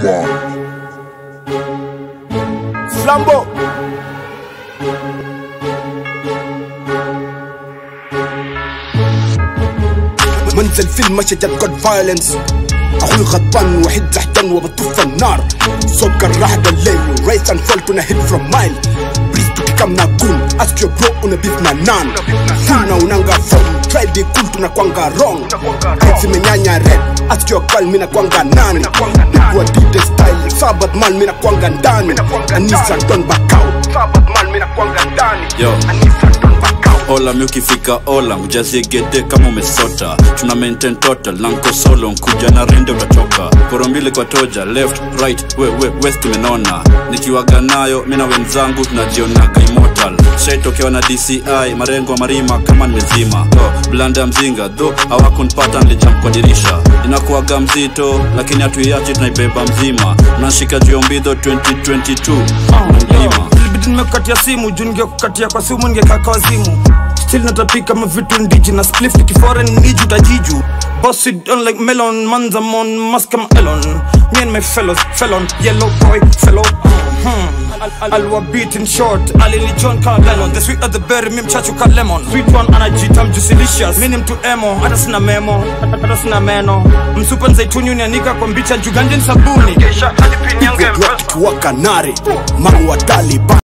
Flambo. منزل فيلم مشهد جود فايلنس اخوي غضبان وحيد زحتان وبطف النار صوت جراح الليل ريس اند فول كنا هيت فروم مايل بليز tukikam na gun ask your bro una beef na nan funa unanga phone try be cool tunakwanga wrong Heads zimenyanya red ask your girl mina kwanga nani nikuwa dide style sabat man mina kwanga ndani anisa don back out sabat man mina kwanga ndani Yo. anisa don back out ola mi ukifika ola mjazie gede kama umesota tuna maintain total lanko solo nkuja na rende utatoka koro mbili kwa toja left right we, we, west imenona nikiwaga nayo mi na wenzangu tunajionaga immortal shaitokewa na dci marengo marima kama nimezima oh, blanda ya mzinga dho hawakunpata nilijam kwa dirisha inakuwaga mzito lakini hatuiachi tunaibeba mzima nashika juu ya mbidho 2022 mlima ilibidi nimekukatia simu juu ningekukatia kwa simu ningekaa wazimu still natapika mavitu ndiji na spliff nikiforeign niju tajiju boss it on like melon manza mon maskam elon me and my fellows felon yellow boy fellow hmm. Al- al- alwa beat in short alili john ka lennon the sweet of the berry mi mchachu ka lemon sweet one anajitam jusilicious mi ni mtu emo hata sina memo hata sina meno msupa nzaituni unianika kwa mbicha juganje ni sabuni Pigwa drop tukiwa kanari mangu wa Taliban